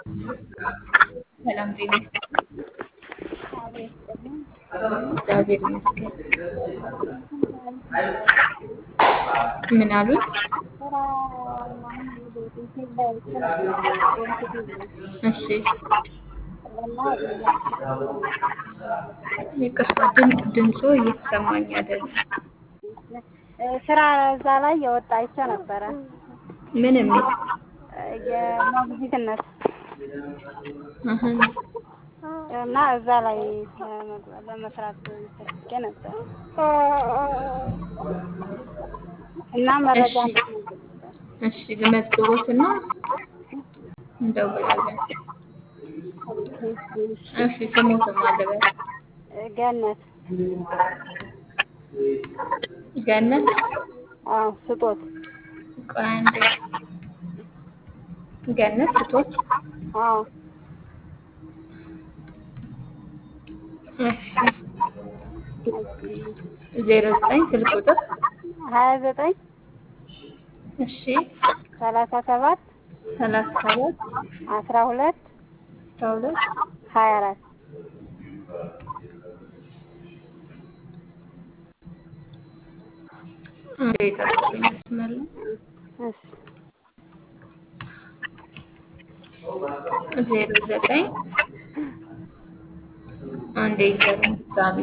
ሰላም ጤና ይስጥልኝ። እግዚአብሔር ይመስገን። ምን አሉኝ? እሺ ይቅርታ፣ ድምፅ ድምፆ እየተሰማኝ አይደለም። ስራ እዛ ላይ የወጣ አይቼ ነበረ ምን የሚል የሞግዚትነት እህ፣ እና እዛ ላይ ለመስራት ፈልጌ ነበር እና መረጃ እሺ እሺ፣ ልመዝግቦትና እንደውላለን። እሺ፣ ስሞትም አለበት ገነት ገነት አዎ ስጦት ቆይ አንዴ። ገነት ስቶት አዎ እሺ፣ ዜሮ ዘጠኝ ስልክ ቁጥር ሀያ ዘጠኝ እሺ፣ ሰላሳ ሰባት ሰላሳ ሰባት አስራ ሁለት አስራ ሁለት ሀያ አራት አንዴ ጠብቁኝ መስመር ላይ እሺ ዜሮ ዘጠኝ አንዴ ይዘሩኝ ድጋሚ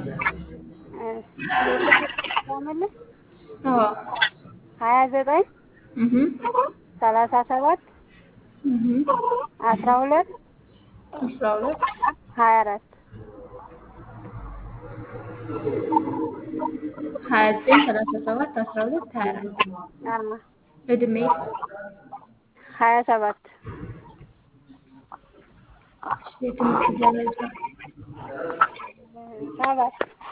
መልስ አዎ ሀያ ዘጠኝ እህ ሰላሳ ሰባት እህ አስራ ሁለት አስራ ሁለት ሀያ አራት ሀያ ዘጠኝ ሰላሳ ሰባት አስራ ሁለት ሀያ አራት አዎ እድሜ ሀያ ሰባት እሺ፣ የትምህርት ደረጃ ሰባት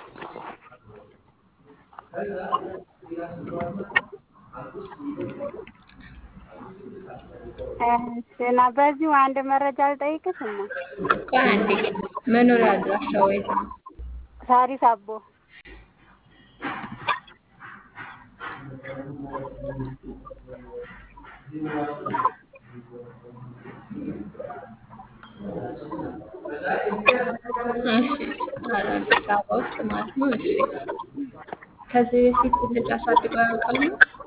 እሺ እና በዚሁ አንድ መረጃ ልጠይቅሽ እና ቆይ አንዴ መኖሪያ አድራሻው የት ነው? ሳሪስ አቦ እሺ አዲስ አበባ ውስጥ ማለት ነው። እሺ ከዚህ በፊት ልጅ አሳድገው ያውቃሉ?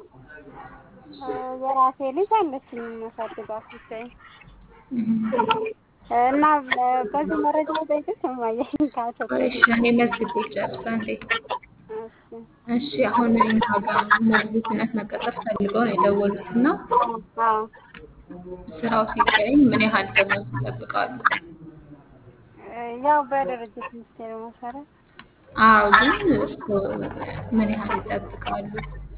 የራሴ ልጅ አለችኝ የማሳድጋት ብቻዬን እህ እና በዚህ መረጃ ልጠይቅሽ እማዬ ካሰጠኝ እሺ እኔ መዝግቤ ጨርስ አንዴ እሺ እሺ አሁን እኛ ጋር ሞግዚትነት መቀጠር ፈልገው ነው የደወሉት እና አዎ ስራው ሲገኝ ምን ያህል ደሞዝ ይጠብቃሉ? ያው በድርጅት ሚኒስቴር መሰረት አዎ ግን እስከ ምን ያህል ይጠብቃሉ?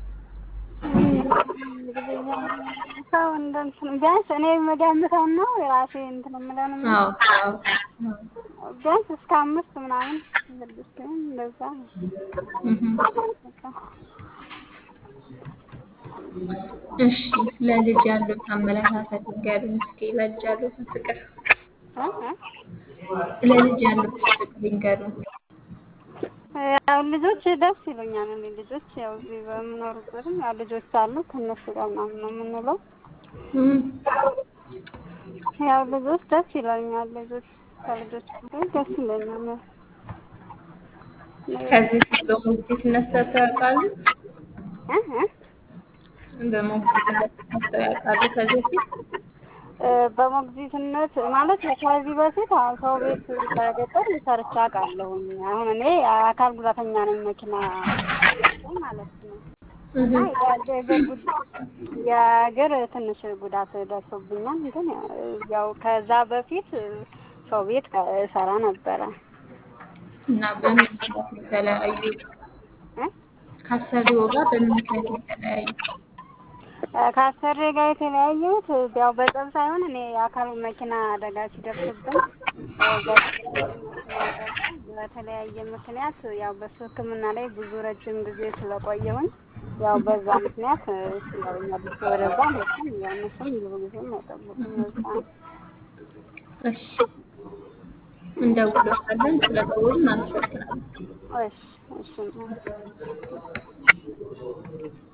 ሰው እንደ እንትን ቢያንስ እኔ የምገምተው ነው የራሴ እንትን የምለው ነው አዎ አዎ አዎ ቢያንስ እስከ አምስት ምናምን ስድስት ወይም እንደዛ ነው። እህ በቃ እሺ ለልጅ ያሉት አመለካከት ንገሩኝ እስኪ ለልጅ ያሉትን ፍቅር እ እ ለልጅ ያሉት ፍቅር ይንገሩኝ። ያው ልጆች ደስ ይሉኛል። እኔ ልጆች ያው እዚህ በምኖርበትም ያው ልጆች አሉ ከእነሱ ጋር ምናምን ነው የምንውለው። እም ያው ልጆች ደስ ይለኛል። ልጆች ከልጆች ጋር ደስ ይለኛል። ከዚህ በፊት በሞግዚትነት ሰርተው ያውቃሉ? እ እ በሞግዚትነት ሰርተው ያውቃሉ ከዚህ በፊት? በሞግዚትነት ማለት ከዚህ በፊት አሁን ሰው ቤት በገጠር ሰርቼ አውቃለሁኝ። አሁን እኔ አካል ጉዳተኛ ነኝ፣ መኪና ማለት ነው እና የእግር ጉዳት የእግር ትንሽ ጉዳት ደርሶብኛል። ግን ያው ከዛ በፊት ሰው ቤት እሰራ ነበረ። እና በምን ምክንያት ነው የተለያዩት? እ ከአሰሪው ጋር በምን ምክንያት ነው የተለያዩት? ከአሰሪ ጋር የተለያየሁት ያው በጸብ ሳይሆን እኔ የአካል መኪና አደጋ ሲደርስብኝ በተለያየ ምክንያት ያው በሱ ሕክምና ላይ ብዙ ረጅም ጊዜ ስለቆየሁኝ ያው በዛ ምክንያት ያው እኛ ልጅ ወደዛ መጣን። ያው እነሱም ብዙ ጊዜ አይጠብቁም በዛ ነው። እሺ እንደውልዎታለን። ስለደወሉ እናመሰግናለን። እሺ እሺ